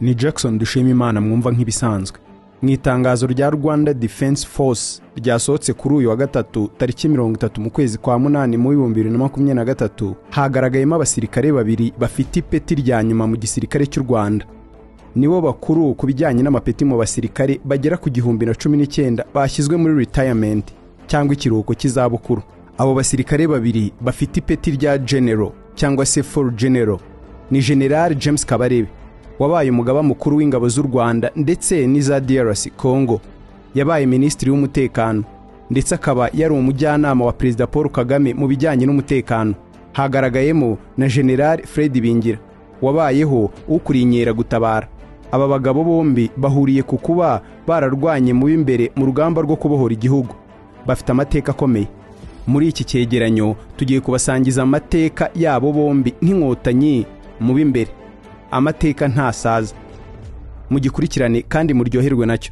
ni jackson dushimimana mwumva nk'ibisanzwe mu itangazo rya rwanda defense force ryasohotse kuri uyu wa gatatu tariki mirongo itatu mu kwezi kwa munani mu bihumbi bibiri na makumyabiri na gatatu hagaragayemo abasirikare babiri bafite ipeti rya nyuma mu gisirikare cy'u rwanda nibo bakuru ku bijyanye n'amapeti mu basirikare bagera ku gihumbi na cumi n'icyenda bashyizwe muri retirement cyangwa ikiruhuko cy'izabukuru abo basirikare babiri bafite ipeti rya genero cyangwa se for genero ni general james kabarebe wabaye umugaba mukuru w'ingabo z'u rwanda ndetse n'iza drc congo yabaye minisitiri w'umutekano ndetse akaba yari umujyanama wa perezida paul kagame mu bijyanye n'umutekano hagaragayemo na general fred bingira wabayeho ukuriye inkeragutabara aba bagabo bombi bahuriye ku kuba bararwanye mu b'imbere mu rugamba rwo kubohora igihugu bafite amateka akomeye muri iki cyegeranyo tugiye kubasangiza amateka yabo bombi nk'inkotanyi mu b'imbere amateka ntasaza mugikurikirane kandi muryoherwe nacyo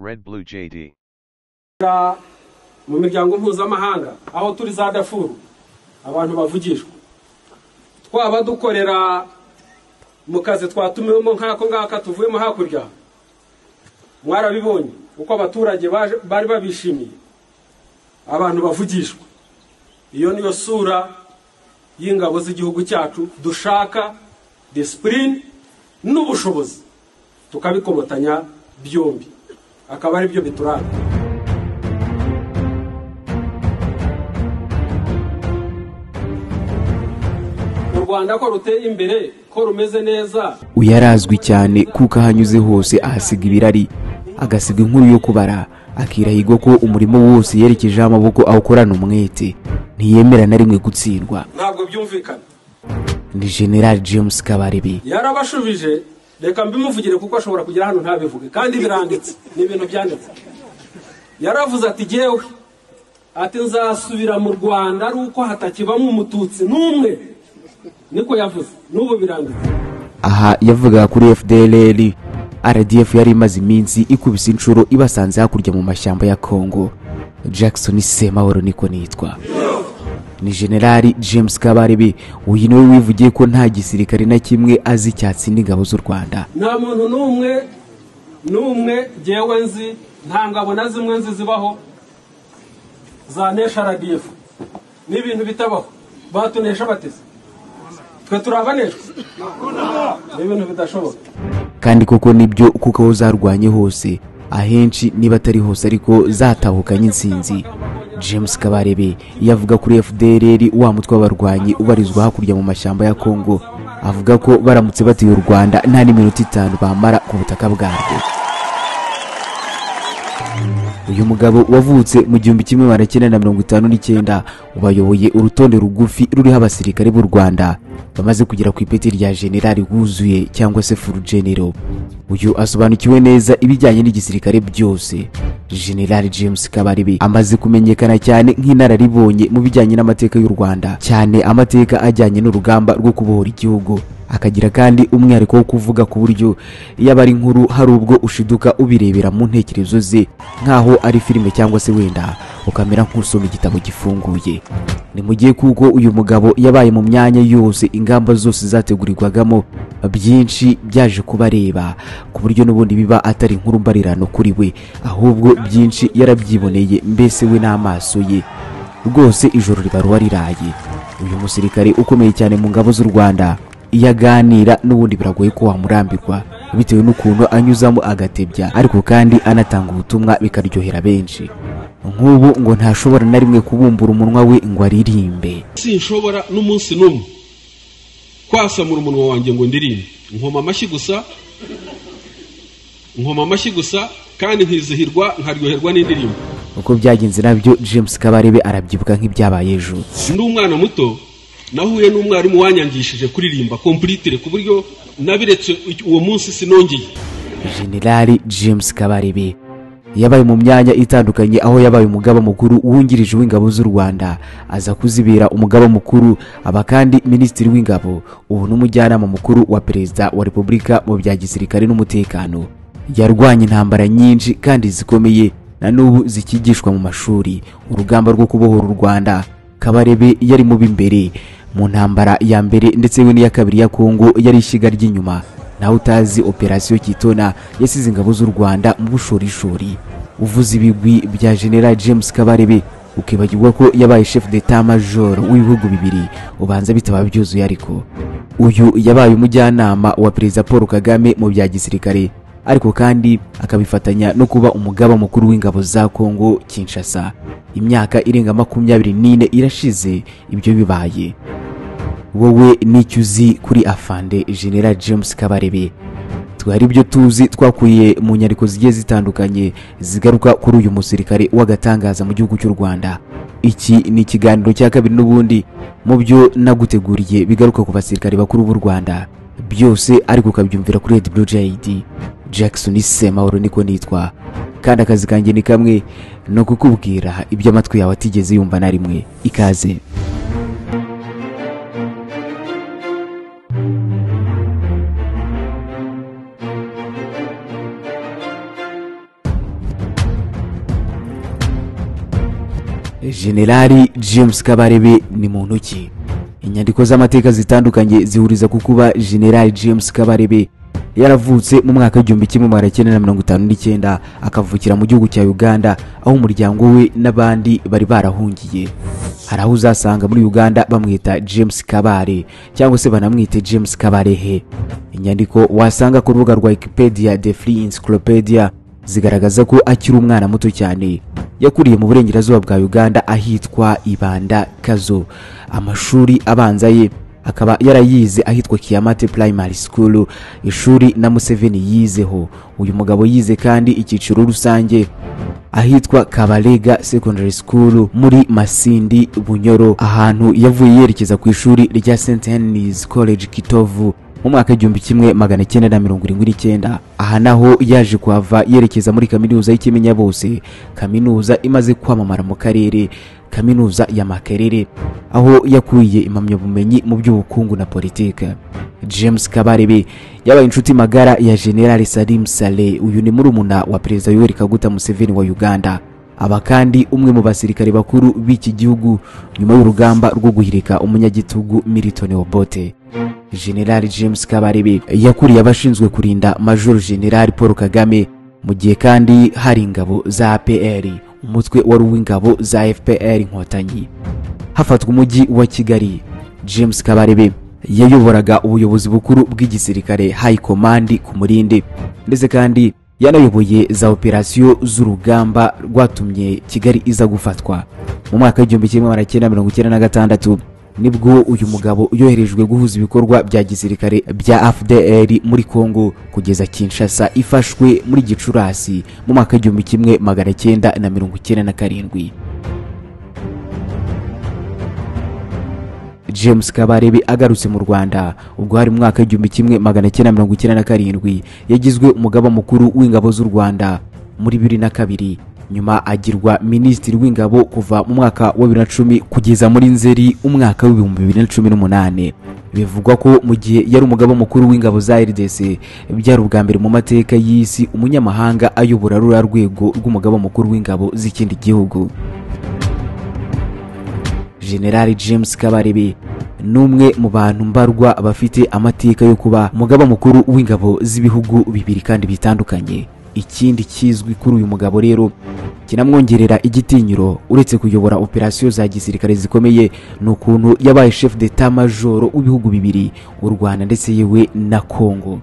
Red Blue JD. mu miryango mpuzamahanga aho turi za dafuru abantu bavugishwa twaba dukorera mu kazi twatumiwemo nk'ako ngako tuvuyemo hakurya mwarabibonye uko abaturage baje- bari babishimiye abantu bavugishwa iyo niyo sura y'ingabo z'igihugu cyacu dushaka disipurine n'ubushobozi tukabikomatanya byombi akaba ari byo bituranga u rwanda ko ruteye imbere ko rumeze neza uyu arazwi cyane kuko ahanyuze hose ahasiga ibirari agasiga inkuru yo kubara akirahirwa ko umurimo wose yerekejeho amaboko awukorana umwete ntiyemera na rimwe gutsindwa ntabwo byumvikana ni general james kabarebe yarabashubije reka mbimuvugire kuko ashobora kugera hano ntabivuge kandi biranditse ni ibintu byanditse yaravuze ati jyewe ati nzasubira mu rwanda ari uko hatakibamo umututsi n'umwe niko yavuze n'ubu biranditse aha yavugaga kuri fdlr rdf yari imaze iminsi ikubise inshuro ibasanze hakurya mu mashyamba ya congo jackson semahoro niko nitwa ni generali james kabarebe uyu niwe wivugiye ko nta gisirikare na kimwe azi icyatsinda ingabo z'u rwanda nta muntu n'umwe n'umwe jyewe nzi nta ngabo na zimwe nzi zibaho za nesha radifu ni ibintu bitabaho batunesha bateze twe turabaneshwa ni ibintu bidashoboka kandi koko nibyo kuko aho zarwanye hose ahenshi niba atari hose ariko zatahukanye intsinzi james kabarebe yavuga kuri fdrr wa mutwe w'abarwanyi ubarizwa hakurya mu mashyamba ya congo avuga ko baramutse batuye u rwanda nta n'iminota itanu bamara ku butaka bwarwo uyu mugabo wavutse mu gihumbi kimwe magana cyenda na mirongo itanu n'icyenda ubayoboye urutonde rugufi ruriho abasirikare b'u rwanda bamaze kugera ku ipeti rya generali wuzuye cyangwa se furugenero uyu asobanukiwe neza ibijyanye n'igisirikare byose generali james kabarebe amaze kumenyekana cyane nk'inararibonye mu bijyanye n'amateka y'u rwanda cyane amateka ajyanye n'urugamba rwo kubohora igihugu akagira kandi umwihariko wo kuvuga ku buryo yaba ari inkuru hari ubwo ushiduka ubirebera mu ntekerezo ze nk'aho ari filime cyangwa se wenda ukamera nk'usoma igitabo gifunguye ni mu gihe kuko uyu mugabo yabaye mu myanya yose ingamba zose zategurirwagamo byinshi byaje kubareba ku buryo n'ubundi biba atari inkuru mbarirano kuri we ahubwo byinshi yarabyiboneye mbese we n'amaso ye rwose ijoro ribaruwa riraye uyu musirikare ukomeye cyane mu ngabo z'u rwanda iyo aganira n'ubundi biragoye ko wamurambirwa bitewe n'ukuntu anyuzamo agatebya ariko kandi anatanga ubutumwa bikaryohera benshi nk'ubu ngo ntashobora na rimwe kubumbura umunwa we ngo aririmbe sinshobora n'umunsi n'umwe kwasamura umunwa wanjye ngo ndirimbe nkoma amashyi gusa nkoma amashyi gusa kandi nkizihirwa nkaryoherwa n'indirimbo uko byagenze nabyo james kabarebe arabyibuka nk'ibyabaye ejo ndi umwana muto nahuye n'umwarimu wanyangishije kuririmba kompuritire ku buryo nabiretse uwo munsi sinongeye generali james kabarebe yabaye mu myanya itandukanye aho yabaye umugaba mukuru wungirije w'ingabo z'u rwanda aza kuzibera umugaba mukuru aba kandi minisitiri w'ingabo ubu n'umujyanama mukuru wa perezida wa repubulika mu bya gisirikare n'umutekano yarwanye intambara nyinshi kandi zikomeye na n'ubu zikigishwa mu mashuri urugamba rwo kubohora u rwanda kabarebe yari mu b'imbere mu ntambara ya mbere ndetse we n'iya kabiri ya kongo yari ishyiga ry'inyuma nawe utazi operasiyo kitona yasize ingabo z'u rwanda mu bushorishori uvuze ibigwi bya general james kabarebe ukibagirwa ko yabaye chef d'etat major w'ibihugu bibiri ubanza bitaba byuzuye ariko uyu yabaye umujyanama wa perezida paul kagame mu bya gisirikare ariko kandi akabifatanya no kuba umugaba mukuru w'ingabo za kongo kinshasa imyaka irenga makumyabiri n'ine irashize ibyo bibaye wowe n'icyo uzi kuri afande general james kabarebe hari ibyo tuzi twakuye mu nyandiko zigiye zitandukanye zigaruka kuri uyu musirikare w'agatangaza mu gihugu cy'u rwanda iki ni ikiganiro cya kabiri n'ubundi mu byo naguteguriye bigaruka ku basirikare bakuru b'u rwanda byose ariko ukabyumvira kuri red blue jid jackson semahoro niko nitwa kandi akazi kanjye ni kamwe ni ukukubwira ibyo amatwi yawe atigeze yumva na rimwe ikaze generali james kabarebe ni muntu ki inyandiko z'amateka zitandukanye zihuriza ku kuba generali james kabarebe yaravutse mu mwaka w'igihumbi kimwe magana cyenda na mirongo itanu n'icyenda akavukira mu gihugu cya uganda aho umuryango we n'abandi bari barahungiye hari aho uzasanga muri uganda bamwita james kabare cyangwa se banamwite james kabarehe inyandiko wasanga ku rubuga rwa wikipedia the free encyclopedia zigaragaza ko akiri umwana muto cyane yakuriye mu burengerazuba bwa uganda ahitwa ibanda kazo amashuri abanza ye akaba yarayize ahitwa kiyamate primary school ishuri na museveni yizeho uyu mugabo yize kandi icyiciro rusange ahitwa kabarega secondary school muri masindi bunyoro ahantu yavuye yerekeza ku ishuri rya st henrys college kitovu mu mwaka w'igihumbi kimwe magana cyenda na mirongo irindwi n'icyenda aha naho yaje kuhava yerekeza muri kaminuza y'ikimenya bose kaminuza imaze kwamamara mu karere kaminuza ya makerere aho yakuriye impamyabumenyi mu by'ubukungu na politike james kabarebe yabaye inshuti magara ya general salim saleh uyu ni murumuna wa perezida yoweri kaguta museveni wa uganda aba kandi umwe mu basirikare bakuru b'iki gihugu nyuma y'urugamba rwo guhirika umunyagitugu milton obote general james kabarebe yakuriye abashinzwe kurinda major general paul kagame mu gihe kandi hari ingabo za apr umutwe wari uw'ingabo za fpr inkotanyi hafatwa umujyi wa kigali james kabarebe yayoboraga ubuyobozi bukuru bw'igisirikare high command ku murinde ndetse kandi yanayoboye za operasiyo z'urugamba rwatumye kigali iza gufatwa mu mwaka w'igihumbi kimwe magana cyenda mirongo icyenda na gatandatu nibwo uyu mugabo yoherejwe guhuza ibikorwa bya gisirikare bya fdr muri congo kugeza kinshasa ifashwe muri gicurasi mu mwaka w'igihumbi kimwe magana cyenda na mirongo icyenda na karindwi james kabarebe agarutse mu rwanda ubwo hari mu mwaka w'igihumbi kimwe magana cyenda mirongo icyenda na karindwi yagizwe umugaba mukuru w'ingabo z'u rwanda muri bibiri na kabiri nyuma agirwa minisitiri w'ingabo kuva mu mwaka wa bibiri na cumi kugeza muri nzeri umwaka w'ibihumbi bibiri na cumi n'umunani bivugwa ko mu gihe yari umugaba mukuru w'ingabo za rdc byari ubwa mbere mu mateka y'isi umunyamahanga ayobora ruriya rwego rw'umugaba mukuru w'ingabo z'ikindi gihugu generali james kabarebe ni umwe mu bantu mbarwa bafite amateka yo kuba umugaba mukuru w'ingabo z'ibihugu bibiri kandi bitandukanye ikindi kizwi kuri uyu mugabo rero kinamwongerera igitinyiro uretse kuyobora operasiyo za gisirikare zikomeye ni ukuntu yabaye chef d'etat majoro w'ibihugu bibiri u rwanda ndetse yewe na congo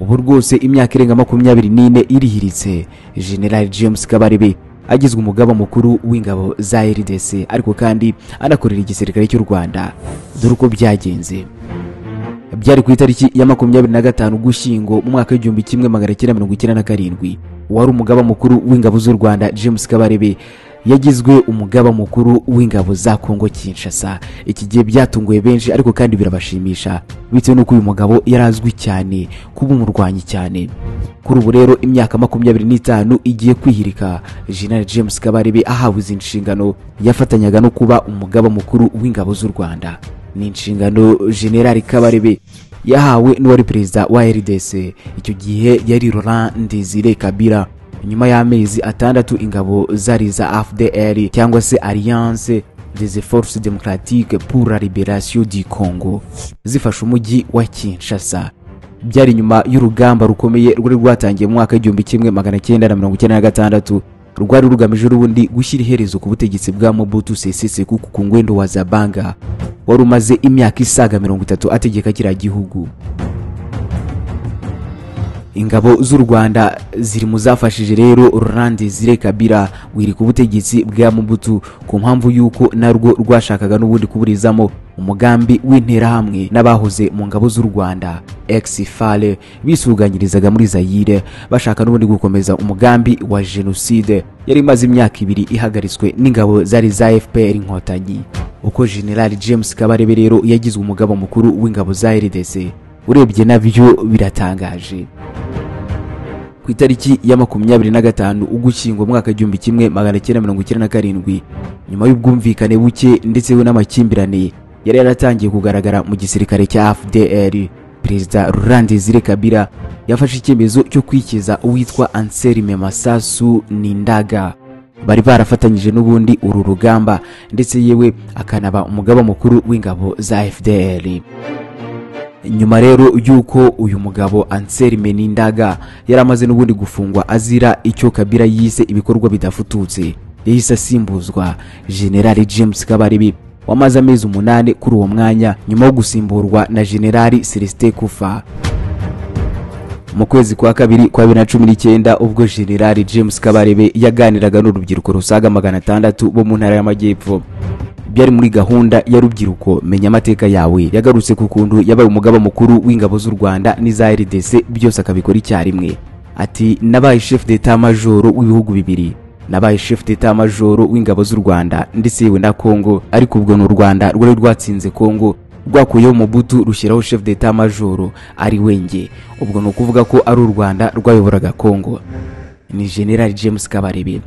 ubu rwose imyaka irenga makumyabiri n'ine irihiritse general james kabarebe agizwe umugaba mukuru w'ingabo za rdc ariko kandi anakorera igisirikare cy'u rwanda dore uko byagenze byari ku itariki ya makumyabiri na gatanu gushyingo mu mwaka w'igihumbi kimwe magana cyenda mirongo icyenda na karindwi wari umugaba mukuru w'ingabo z'u rwanda james kabarebe yagizwe umugaba mukuru w'ingabo za kongo kinshasa iki gihe byatunguye benshi ariko kandi birabashimisha bitewe n'uko uyu mugabo yari azwi cyane kuba umurwanyi cyane kuri ubu rero imyaka makumyabiri n'itanu igiye kwihirika general james kabarebe ahawe izi nshingano yafatanyaga no kuba umugaba mukuru w'ingabo z'u rwanda ni inshingano generali kabarebe yahawe n'uwari perezida wa rdc icyo gihe yari laurent desire kabila nyuma y'amezi atandatu ingabo zari za fdr cyangwa se alliance des forces démocratiques pour la libération du congo zifashe umujyi wa kinshasa byari nyuma y'urugamba rukomeye rwari rwatangiye mu mwaka w'igihumbi kimwe magana cyenda na mirongo icyenda na gatandatu rwari rugamije ubundi gushyira iherezo ku butegetsi bwa mobutu sese seko ku ngwendo wa zabanga wari umaze imyaka isaga mirongo itatu ategeka kiriya gihugu ingabo z'u rwanda ziri mu zafashije rero laurent desire kabila wirika ubutegetsi bwa mubutu ku mpamvu y'uko narwo rwashakaga n'ubundi kuburizamo umugambi w'interahamwe n'abahoze mu ngabo z'u rwanda exifale bisuganyirizaga muri zayire bashaka n'ubundi gukomeza umugambi wa jenoside yari imaze imyaka ibiri ihagaritswe n'ingabo zari za fpr inkotanyi uko general james kabarebe rero yagizwe umugabo mukuru w'ingabo za rdc urebye nabyo biratangaje ku itariki ya makumyabiri na gatanu ugushyingo mwaka igihumbi kimwe magana cyenda mirongo icyenda na karindwi nyuma y'ubwumvikane buke ndetse n'amakimbirane yari yaratangiye kugaragara mu gisirikare cya fdr perezida laurent desire kabila yafashe icyemezo cyo kwikiza uwitwa anselme masasu nindaga bari barafatanyije n'ubundi uru rugamba ndetse yewe akanaba umugaba mukuru w'ingabo za fdr nyuma rero y'uko uyu mugabo anselme nindaga yari amaze n'ubundi gufungwa azira icyo kabila yise ibikorwa bidafututse yahise asimbuzwa generali james kabarebe wamaze amezi umunani kuri uwo mwanya nyuma yo gusimburwa na generali celestin kufa mu kwezi kwa kabiri kwa bibiri na cumi n'icyenda ubwo generali james kabarebe yaganiraga n'urubyiruko rusaga magana atandatu bo mu ntara y'amajyepfo byari muri gahunda ya rubyiruko menya amateka yawe yagarutse ku kuntu yabaye umugaba mukuru w'ingabo z'u rwanda n'iza rdc byose akabikora icyarimwe ati nabaye chef d'etat majoro w'ibihugu bibiri nabaye chef d'etat majoro w'ingabo z'u rwanda ndetse yewe na congo ariko ubwo ni u rwanda rwari rwatsinze congo rwakuyeho mubutu rushyiraho chef d'etat majoro ari wenge ubwo ni ukuvuga ko ari u rwanda rwayoboraga congo ni general james kabarebe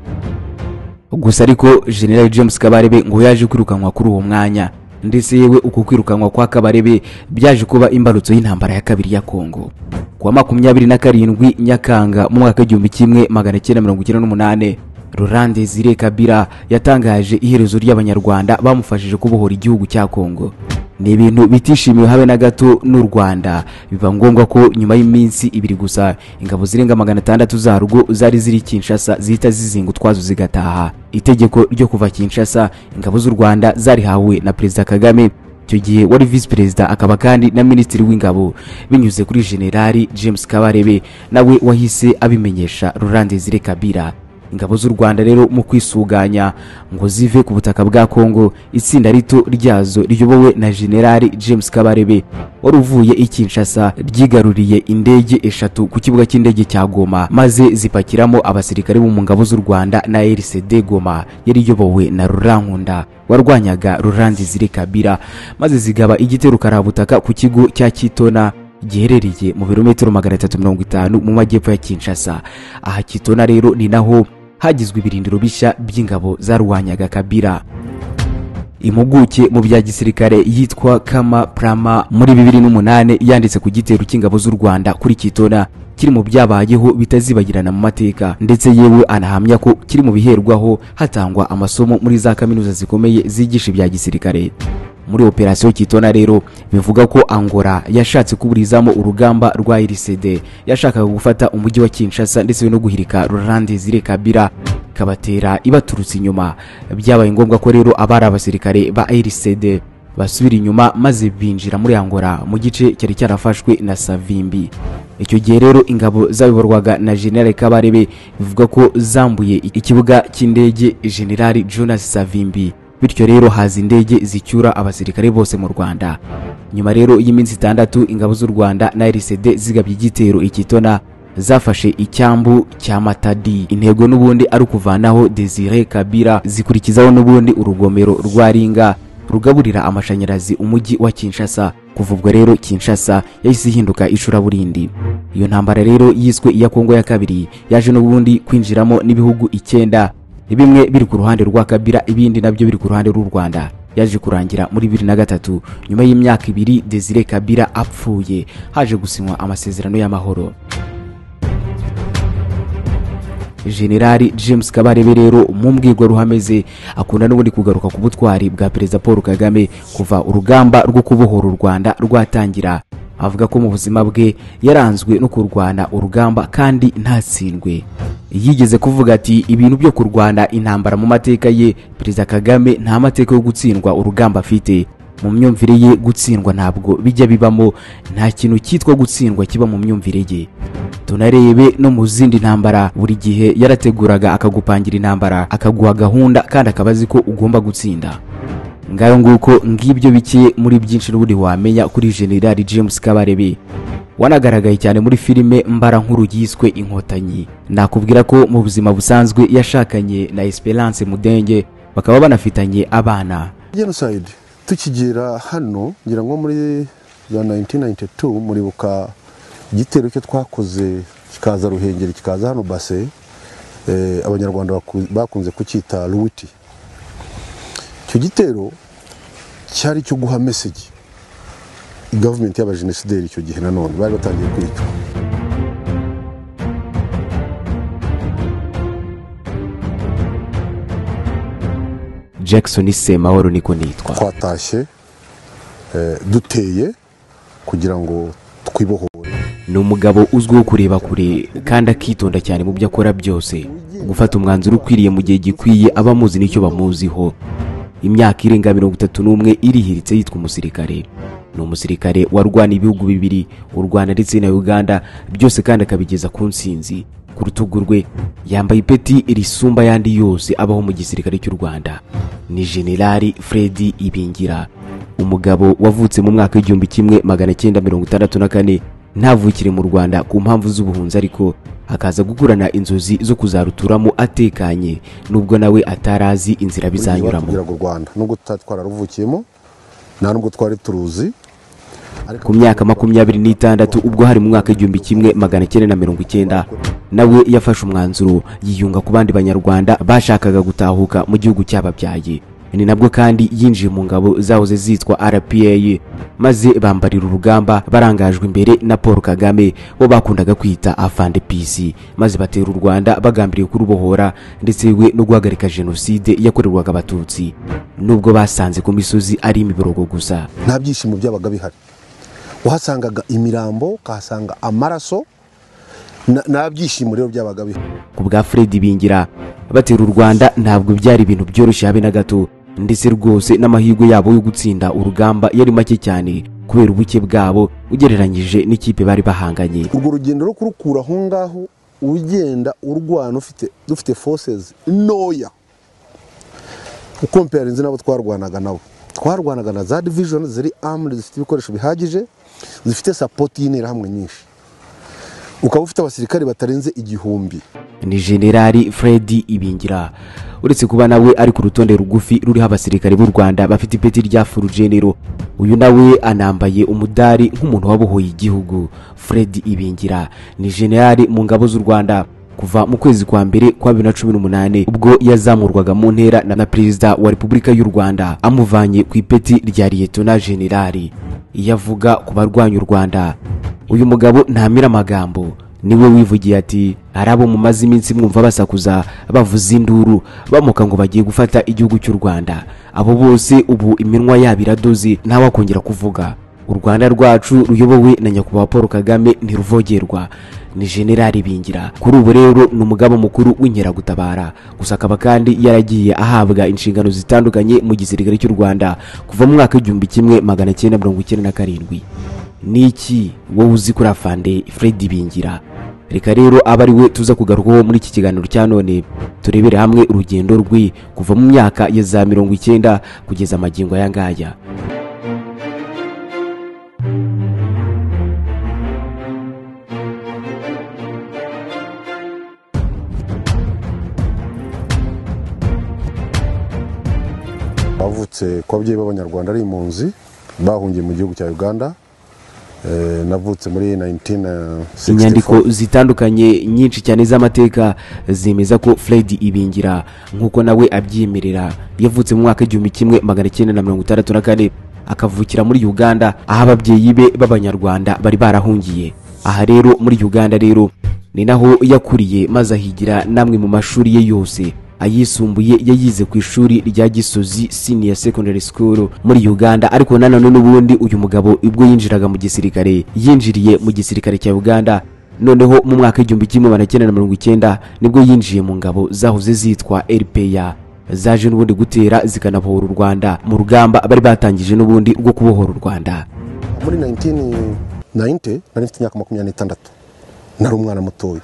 gusa ariko general james kabarebe ngo yaje kwirukanwa kuri uwo mwanya ndetse yewe uko kwirukanwa kwa kabarebe byaje kuba imbarutso y'intambara ya kabiri ya kongo kuwa makumyabiri na karindwi nyakanga mu mwaka w'igihumbi kimwe magana cyenda mirongo icyenda n'umunani laurent desire kabila yatangaje iherezo ry'abanyarwanda bamufashije kubohora igihugu cya kongo ni ibintu bitishimiwe habe na gato n'u rwanda biba ngombwa ko nyuma y'iminsi ibiri gusa ingabo zirenga magana atandatu zarwo zari ziri kinshasa zihita zizinga utwazo zigataha itegeko ryo kuva kinshasa ingabo z'u rwanda zarihawe na perezida kagame icyo gihe wari visi perezida akaba kandi na minisitiri w'ingabo binyuze kuri generali james kabarebe nawe wahise abimenyesha laurent desire kabila ingabo z'u rwanda rero mu kwisuganya ngo zive ku butaka bwa kongo itsinda rito ryazo riyobowe na generali james kabarebe wari uvuye i kinshasa ryigaruriye indege eshatu ku kibuga cy'indege cya goma maze zipakiramo abasirikare bo mu ngabo z'u rwanda na rcd goma yari iyobowe na rurankunda warwanyaga ruranzi ziri kabira maze zigaba igitero karabutaka ku kigo cya kitona giherereye mu birometero magana atatu mirongo itanu mu majyepfo ya kinshasa aha kitona rero ni naho hagizwe ibirindiro bishya by'ingabo zarwanyaga kabira impuguke mu bya gisirikare yitwa kama prama muri bibiri n'umunani yanditse ku gitero cy'ingabo z'u rwanda kuri kitona kiri mu byabayeho bitazibagirana mu mateka ndetse yewe anahamya ko kiri mu biherwaho hatangwa amasomo muri za kaminuza zikomeye zigisha ibya gisirikare muri operasiyo kitona rero bivuga ko angola yashatse kuburizamo urugamba rwa rcd yashakaga gufata umujyi wa kinshasa ndetse no guhirika laurent desire kabila kabatera ibaturutse inyuma byabaye ngombwa ko rero abari abasirikare ba rcd basubira inyuma maze binjira muri angola mu gice cyari cyarafashwe na savimbi icyo gihe rero ingabo zabiborwaga na generale kabarebe bivuga ko zambuye ikibuga cy'indege generale jonas savimbi bityo rero haza indege zicyura abasirikare bose mu rwanda nyuma rero y'iminsi itandatu ingabo z'u rwanda na rcd zigabye igitero ikitona zafashe icyambu cya matadi intego n'ubundi ari ukuvanaho desire kabira zikurikizaho n'ubundi urugomero rwa ringa rugaburira amashanyarazi umujyi wa kinshasa kuva ubwo rero kinshasa yahise ihinduka icuraburindi iyo ntambara rero yiswe iya kongo ya kabiri yaje n'ubundi kwinjiramo n'ibihugu icyenda bimwe biri ku ruhande rwa kabila ibindi nabyo biri ku ruhande rw'u rwanda yaje kurangira muri bibiri na gatatu nyuma y'imyaka ibiri desire kabira apfuye haje gusinywa amasezerano y'amahoro generali james kabarebe rero mu mbwirwaruhame ze akunda n'ubundi kugaruka ku butwari bwa perezida paul kagame kuva urugamba rwo kubohora u rwanda rwatangira avuga ko mu buzima bwe yaranzwe no kurwana urugamba kandi ntatsindwe yigeze kuvuga ati ibintu byo kurwana intambara mu mateka ye perezida kagame nta mateka yo gutsindwa urugamba afite mu myumvire ye gutsindwa ntabwo bijya bibamo nta kintu cyitwa gutsindwa kiba mu myumvire ye tunarebe no mu zindi ntambara buri gihe yarateguraga akagupangira intambara akaguha gahunda kandi akaba azi ko ugomba gutsinda ngayo nguko ngibyo bike muri byinshi n'ubundi wamenya kuri generali james kabarebe wanagaragaye cyane muri filime mbara nkuru yiswe inkotanyi nakubwira ko mu buzima busanzwe yashakanye na esperance mudenge bakaba banafitanye abana genocide tukigera hano ngira ngo muri za 1992 muribuka igitero cyo twakoze kikaza ruhengeri kikaza hano base eh, abanyarwanda baku- bakunze kucyita ruwiti icyo gitero cyari icyo guha meseji gavumenti y'abajenosideri icyo gihe nanone bari batangiye kwicwa jackson semahoro niko nitwa twatashye eh, duteye kugira ngo twibohore ni umugabo uzwiho kureba kure kandi akitonda cyane mu byo akora byose gufata umwanzuro ukwiriye mu gihe gikwiye aba amuzi n'icyo bamuziho imyaka irenga mirongo itatu n'umwe irihiritse yitwa umusirikare ni umusirikare warwana ibihugu bibiri u rwanda ndetse na uganda byose kandi akabigeza ku nsinzi ku rutugu rwe yambaye ipeti risumba ayandi yose abaho mu gisirikare cy'u rwanda ni generali fredi ibingira umugabo wavutse mu mwaka w'igihumbi kimwe magana cyenda mirongo itandatu na kane ntavukire mu rwanda ku mpamvu z'ubuhunzi ariko akaza gukurana inzozi zo kuzaruturamo atekanye nubwo nawe atarazi inzira bizanyuramo kugira ngo u rwanda nubwo tutari twararuvukiyemo nta nubwo twari turuzi ariko ku myaka makumyabiri n'itandatu ubwo hari mu mwaka w'igihumbi kimwe magana cyenda na mirongo icyenda nawe yafashe umwanzuro yiyunga ku bandi banyarwanda bashakaga gutahuka mu gihugu cyababyaye ni nabwo kandi yinjiye mu ngabo zahoze zitwa rpa maze bambarira urugamba barangajwe imbere na paul kagame bo bakundaga kwita afande pc maze batera u rwanda bagambiriye kurubohora ndetse we no guhagarika jenoside yakorerwaga abatutsi nubwo basanze ku misozi ari imiborogo gusa nta byishimo byabaga bihari wahasangaga imirambo ukahasanga amaraso na- nta byishimo rero byabaga bihari ku bwa fred bingira batera u rwanda ntabwo byari ibintu byoroshye habe na gato ndetse rwose n'amahirwe yabo yo gutsinda urugamba yari make cyane kubera ubuke bwabo ugereranyije n'ikipe bari bahanganye urwo rugendo rwo kurukura aho ngaho ugenda urwana ufite dufite forces ntoya ukompeyarinze n'abo twarwanaga nabo twarwanaga na za division ziri armed zifite ibikoresho bihagije zifite sapoti y'interahamwe nyinshi ukaba ufite abasirikare batarenze igihumbi ni generali fred ibingira uretse kuba nawe ari ku rutonde rugufi ruriho abasirikare b'u rwanda bafite ipeti rya furugenero uyu nawe anambaye umudari nk'umuntu wabohoye igihugu fred ibingira ni generali mu ngabo z'u rwanda kuva mu kwezi kwa mbere kwa bibiri na cumi n'umunani ubwo yazamurwaga mu ntera na na perezida wa repubulika y'u rwanda amuvanye ku ipeti rya liyetona generali iyo avuga ku barwanya u rwanda uyu mugabo ntamira amagambo niwe wivugiye ati hari abo mumaze iminsi mwumva basakuza bavuza induru bamuka ngo bagiye gufata igihugu cy'u rwanda abo bose ubu iminwa yabo iradoze ntawakongera kuvuga u rwanda rwacu ruyobowe na nyakubahwa paul kagame ntiruvogerwa ni generali bingira kuri ubu rero ni umugaba mukuru w'inkeragutabara gusa akaba kandi yaragiye ahabwa inshingano zitandukanye mu gisirikare cy'u rwanda kuva mu mwaka w'igihumbi kimwe magana cyenda mirongo icyenda na karindwi ni iki wowe uzi kuri afande fred bingira reka rero abe ari we tuza kugarukaho muri iki kiganiro cya none turebere hamwe urugendo rwe kuva mu myaka ya za mirongo icyenda kugeza amagingo aya ngaya bavutse ku babyeyi b'abanyarwanda ari impunzi bahungiye mu gihugu cya uganda Eh, navutse muri 1964 inyandiko zitandukanye nyinshi cyane z'amateka zemeza ko fred ibingira nk'uko nawe abyimerera yavutse mu mwaka w'igihumbi kimwe magana cyenda na mirongo itandatu na kane akavukira muri uganda aho ababyeyi be b'abanyarwanda bari barahungiye aha rero muri uganda rero ni naho yakuriye maze ahigira n'amwe mu mashuri ye yose ayisumbuye yayize ku ishuri rya gisozi senior secondary school muri uganda ariko nanone n'ubundi uyu mugabo ubwo yinjiraga mu gisirikare yinjiriye mu gisirikare cya uganda noneho mu mwaka w'igihumbi kimwe magana cyenda na mirongo icyenda nibwo yinjiye mu ngabo zahoze zitwa rpa zaje n'ubundi gutera zikanabohora u rwanda mu rugamba bari batangije n'ubundi rwo kubohora u rwanda muri 1990 nari mfite imyaka makumyabiri n'itandatu nari umwana mutoya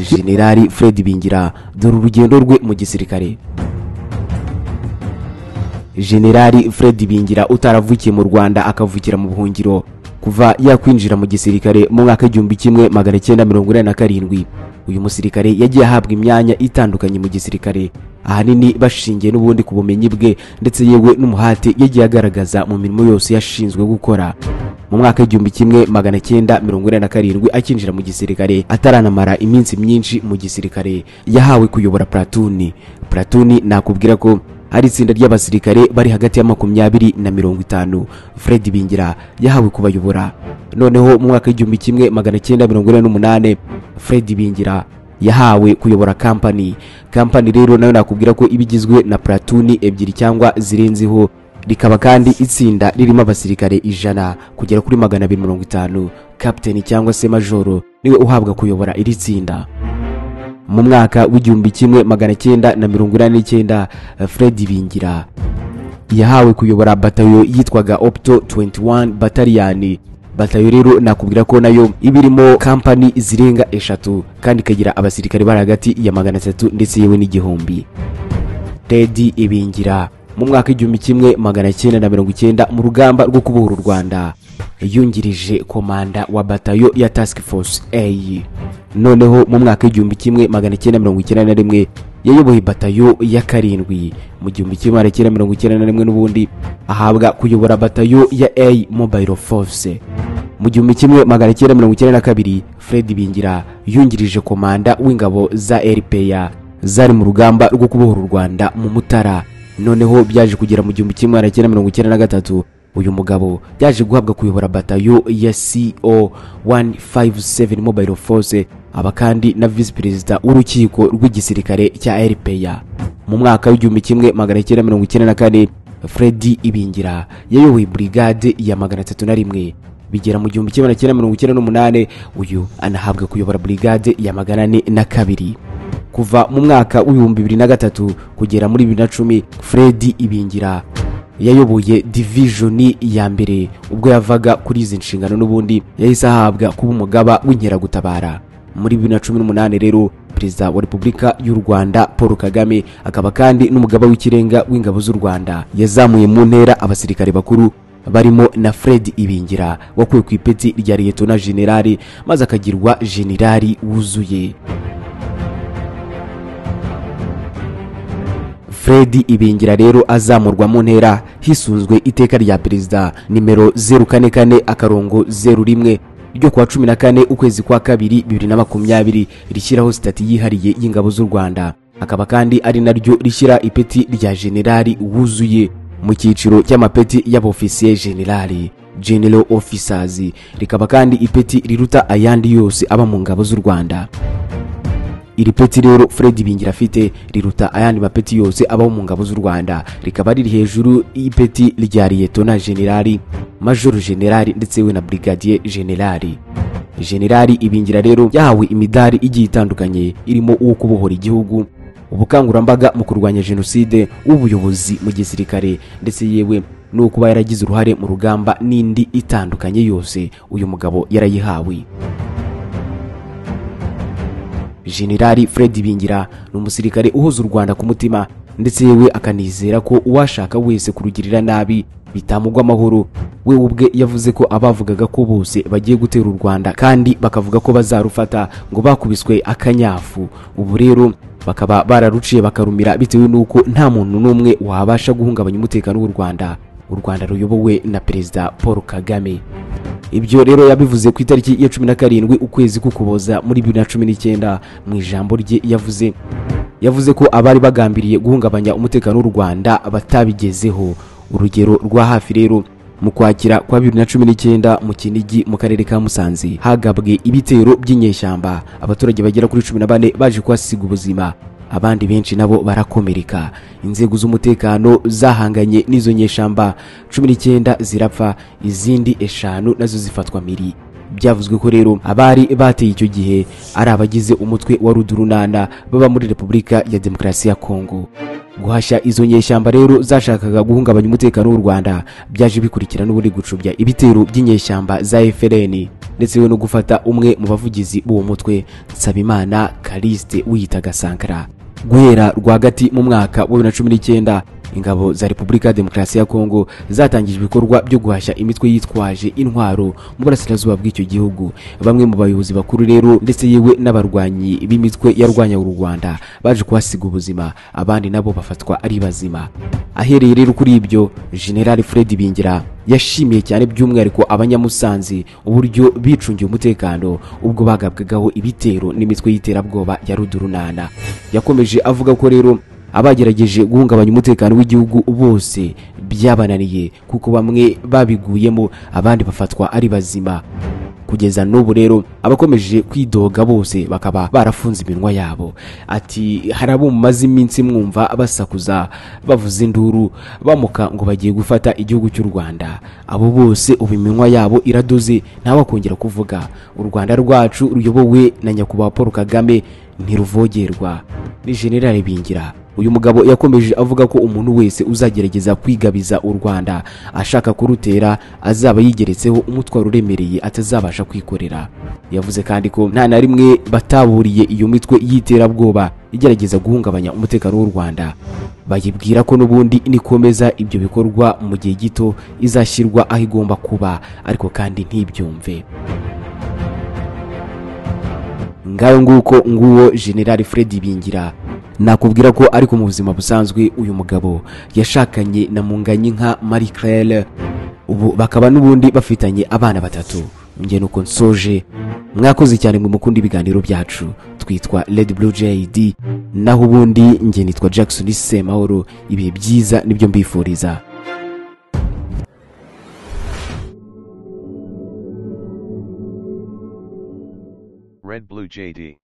generali fred bingira dore urugendo rwe mu gisirikare generali fred bingira utaravukiye mu rwanda akavukira mu buhungiro kuva yakwinjira mu gisirikare mu mwaka w'igihumbi kimwe magana cyenda mirongo inani na karindwi uyu musirikare yagiye ahabwa imyanya itandukanye mu gisirikare ahanini bashingiye n'ubundi ku bumenyi bwe ndetse yewe n'umuhate yagiye agaragaza mu mirimo yose yashinzwe gukora mu mwaka w'igihumbi kimwe magana cyenda mirongo inani na karindwi akinjira mu gisirikare ataranamara iminsi myinshi mu gisirikare yahawe kuyobora pulatuni pulatuni nakubwira ko ari itsinda ry'abasirikare bari hagati ya makumyabiri na mirongo itanu fred bingira yahawe kubayobora noneho mu mwaka w'igihumbi kimwe magana cyenda mirongo ine n'umunane fred bingira yahawe kuyobora kampani kampani rero nayo nakubwira ko iba igizwe na pulatuni ebyiri cyangwa zirenzeho rikaba kandi itsinda ririmo abasirikare ijana kugera kuri magana abiri mirongo itanu kapiteni cyangwa se majoro niwe uhabwa kuyobora iri tsinda mu mwaka w'igihumbi kimwe magana cyenda na mirongo inani n'icyenda fred bingira yahawe kuyobora batayo yitwaga opto 21 bataliyani batayo rero nakubwira ko nayo iba irimo kampani zirenga eshatu kandi ikagira abasirikare bari hagati ya magana atatu ndetse yewe n'igihumbi ted ibingira mu mwaka w'igihumbi kimwe magana cyenda na mirongo icyenda mu rugamba rwo kubohora u rwanda yungirije komanda wa batayo ya task force a noneho mu mwaka w'igihumbi kimwe magana cyenda mirongo icyenda na rimwe yayoboye batayo ya karindwi mu gihumbi kimwe magana cyenda mirongo icyenda na rimwe n'ubundi ahabwa kuyobora batayo ya a mobile force mu gihumbi kimwe magana cyenda mirongo icyenda na kabiri fred bingira yungirije komanda w'ingabo za rpa zari mu rugamba rwo kubohora u rwanda mu mutara noneho byaje kugera mu gihumbi kimwe magana cyenda mirongo icyenda na gatatu uyu mugabo yaje guhabwa kuyobora batayo ya co 157 mobile force aba kandi na visi perezida w'urukiko rw'igisirikare cya rpa mu mwaka w'igihumbi kimwe magana cyenda mirongo icyenda na kane fred ibingira yayoboye burigade ya magana atatu na rimwe bigera mu gihumbi kimwe magana cyenda mirongo icyenda n'umunani uyu anahabwa kuyobora burigade ya magana ane na kabiri kuva mu mwaka w'ibihumbi bibiri na gatatu kugera muri bibiri na cumi fred ibingira yayoboye divijoni ya mbere ubwo yavaga kuri izi nshingano n'ubundi yahise ahabwa kuba umugaba w'inkeragutabara muri bibiri na cumi n'umunani rero perezida wa repubulika y'u rwanda paul kagame akaba kandi n'umugaba w'ikirenga w'ingabo z'u rwanda yazamuye mu ntera abasirikare bakuru barimo na fred ibingira wakuwe ku ipeti rya liyetona generali maze akagirwa generali wuzuye fred ibingira rero azamurwa mu ntera hisunzwe iteka rya perezida nimero 044 akarongo 01 ryo kuwa 14 ukwezi kwa kabiri 2020 rishyiraho sitati yihariye y'ingabo z'u rwanda akaba kandi ari naryo rishyira ipeti rya generali wuzuye mu cyiciro cy'amapeti y'abofisiye generali general officers rikaba kandi ipeti riruta ayandi yose aba mu ngabo z'u rwanda iri peti rero fred bingira afite riruta ayandi mapeti yose abaho mu ngabo z'u rwanda rikaba riri hejuru y'ipeti rya liyetona generali majoro generali ndetse we na brigadier generali generali ibingira rero yahawe imidari igiye itandukanye irimo uwo kubohora igihugu ubukangurambaga mu kurwanya jenoside ubuyobozi mu gisirikare ndetse yewe no kuba yaragize uruhare mu rugamba n'indi itandukanye yose uyu mugabo yarayihawe generali fred bingira ni umusirikare uhuza u rwanda ku mutima ndetse yewe akanizera ko uwashaka wese kurugirira nabi bitamugwa amahoro we ubwe yavuze ko abavugaga ko bose bagiye gutera u rwanda kandi bakavuga ko bazarufata ngo bakubiswe akanyafu ubu rero bakaba bararuciye bakarumira bitewe n'uko nta muntu n'umwe wabasha guhungabanya umutekano w'u rwanda u rwanda ruyobowe na perezida paul kagame ibyo rero yabivuze ku itariki ya cumi na karindwi ukwezi k'ukuboza muri bibiri na cumi n'icyenda mu ijambo rye yavuze yavuze ko abari bagambiriye guhungabanya umutekano w'u rwanda batabigezeho urugero rwa hafi rero mu kwakira kwa bibiri na cumi n'icyenda mu kinigi mu karere ka musanze hagabwe ibitero by'inyeshyamba abaturage bagera kuri cumi na bane baje kuhasiga ubuzima abandi benshi nabo barakomereka inzego z'umutekano zahanganye n'izo nyeshyamba cumi n'icyenda zirapfa izindi eshanu nazo zifatwa miri byavuzwe ko rero abari bateye icyo gihe ari abagize umutwe wa rudurunana baba muri repubulika ya demokarasi ya kongo guhashya izo nyeshyamba rero zashakaga guhungabanya umutekano w'u rwanda byaje bikurikira n'ubundi gucubya ibitero by'inyeshyamba za fpr ndetse yewe no gufata umwe mu bavugizi b'uwo mutwe nsabimana karisite wiyitaga sankara guhera rwagati mu mwaka wa bibiri na cumi n'icyenda ingabo za repubulika ya demokarasi ya kongo zatangije ibikorwa byo guhashya imitwe yitwaje intwaro mu burasirazuba bw'icyo gihugu bamwe mu bayobozi bakuru rero ndetse yewe n'abarwanyi b'imitwe yarwanyaga u rwanda baje kuhasiga ubuzima abandi nabo bafatwa ari bazima ahereye rero kuri ibyo generali fred bingira yashimiye cyane by'umwihariko abanyamusanze uburyo bicungiye umutekano ubwo bagabwagaho ibitero n'imitwe y'iterabwoba ya rudurunana yakomeje avuga ko rero abagerageje guhungabanya umutekano w'igihugu bose byabananiye kuko bamwe babiguyemo abandi bafatwa ari bazima kugeza n'ubu rero abakomeje kwidoga bose bakaba barafunze iminwa yabo ati hari abo mumaze iminsi mwumva basakuza bavuza induru bamuka ngo bagiye gufata igihugu cy'u rwanda abo bose ubu iminwa yabo iradoze ntawakongera kuvuga u rwanda rwacu ruyobowe na nyakubahwa paul kagame ntiruvogerwa ni generale bingira uyu mugabo yakomeje avuga ko umuntu wese uzagerageza kwigabiza u rwanda ashaka kurutera azaba yigeretseho umutwaro uremereye atazabasha kwikorera yavuze kandi ko nta na rimwe bataburiye iyo mitwe y'iterabwoba igerageza guhungabanya umutekano w'u rwanda bayibwira ko n'ubundi nikomeza ibyo bikorwa mu gihe gito izashyirwa aho igomba kuba ariko kandi ntibyumve ngayo nguko nguwo generali fred bingira nakubwira ko ariko mu buzima busanzwe uyu mugabo yashakanye na munganyinka marie claire ubu bakaba n'ubundi bafitanye abana batatu njye nuko nsoje mwakoze cyane mwe mukunda ibiganiro byacu twitwa red blue jad naho ubundi njye nitwa jackson semahoro ibihe byiza nibyo mbifuriza Red Blue JD.